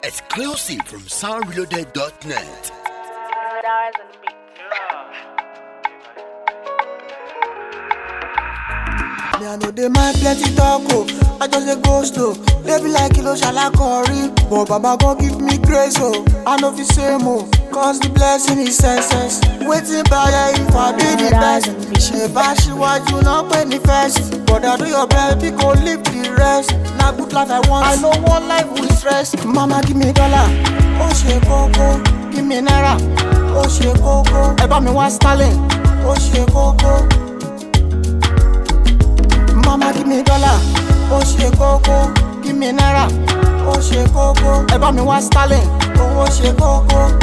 Exclusive from soundreloaded.net. Stars and beats. Me I know they mind plenty talk oh, I just dey go slow. They be like kilo shalakori, but Baba gon give me grace oh. I know fi same oh, cause the blessing is senseless. Waiting by if I be the best. Ṣé bá ṣíwájú náà pé ní first? Brother do your best, we go live the rest. Na good life I want, I no want life with stress. Mama give me dollar, ó ṣe kókó. Give me naira, ó ṣe kókó. Ẹ bá mi wá sterling, ó ṣe kókó. Mama give me dollar, ó ṣe kókó. Give me naira, ó ṣe kókó. Ẹ bá mi wá sterling, owó ṣe kókó.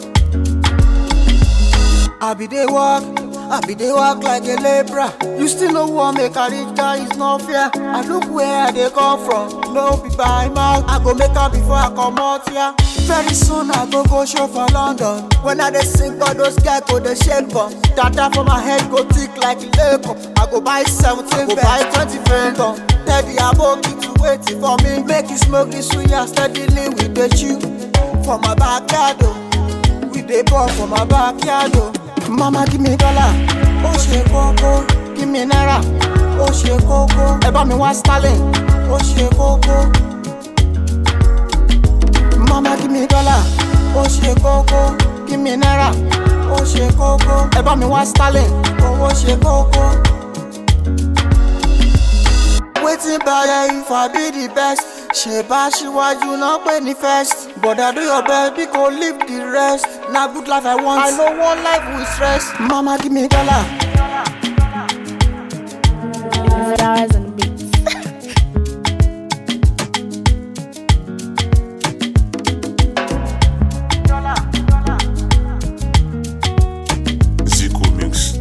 I be dey work, I be dey work like a labourer. You still no wan make a rich guy, it's not fair. I look where I dey come from, no be by mouth. I go make am before I comot here. Very soon I go go show for London. When I dey sing, all those guys go dey shake bum. Data for my head go thick like Lego. I go buy seventeen, go buy twenty Phantom. Tell the aboki to waiting for me. Make you smoke this suya steadily with the chew. For my backyard, oh. we dey ball for my backyard o. Mama give me dollar, ó ṣe kókó. Give me naira, ó ṣe kókó. Ẹ bá mi wá sterling, ó ṣe kókó. Mama give me dollar, ó ṣe kókó. Give me naira, ó ṣe kókó. Ẹ bá mi wá sterling, owó ṣe kókó. Wetin bàrẹ̀ if I be the best? Ṣé bá ṣíwájú náà pé ní first? Brother do your best, we go live the rest. Na good life I want, I no want life with stress. Mama give me dollar. Stars and beats. Zico Mix.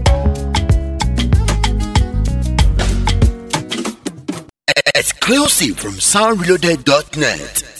Exclusive from soundreloaded.net.